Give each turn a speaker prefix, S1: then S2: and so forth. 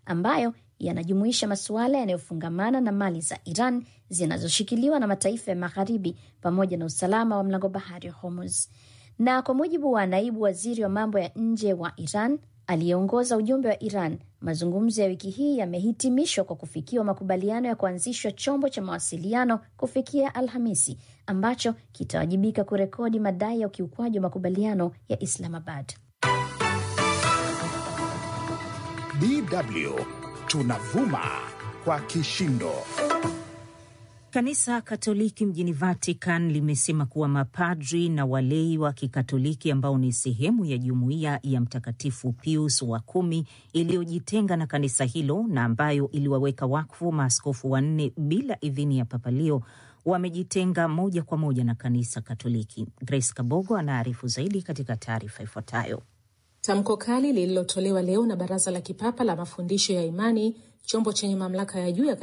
S1: ambayo yanajumuisha masuala yanayofungamana na mali za Iran zinazoshikiliwa na mataifa ya Magharibi pamoja na usalama wa mlango bahari wa Hormuz. Na kwa mujibu wa naibu waziri wa mambo ya nje wa Iran aliyeongoza ujumbe wa Iran, mazungumzo ya wiki hii yamehitimishwa kwa kufikiwa makubaliano ya kuanzishwa chombo cha mawasiliano kufikia Alhamisi ambacho kitawajibika kurekodi madai ya ukiukwaji wa makubaliano ya Islamabad.
S2: DW tunavuma kwa kishindo.
S3: Kanisa Katoliki mjini Vatican limesema kuwa mapadri na walei wa Kikatoliki ambao ni sehemu ya jumuiya ya Mtakatifu Pius wa kumi iliyojitenga na kanisa hilo na ambayo iliwaweka wakfu maaskofu wanne bila idhini ya Papa Leo wamejitenga moja kwa moja na kanisa Katoliki. Grace Kabogo anaarifu zaidi katika taarifa ifuatayo.
S4: Tamko kali lililotolewa leo na Baraza la Kipapa la Mafundisho ya Imani, chombo chenye mamlaka ya juu ya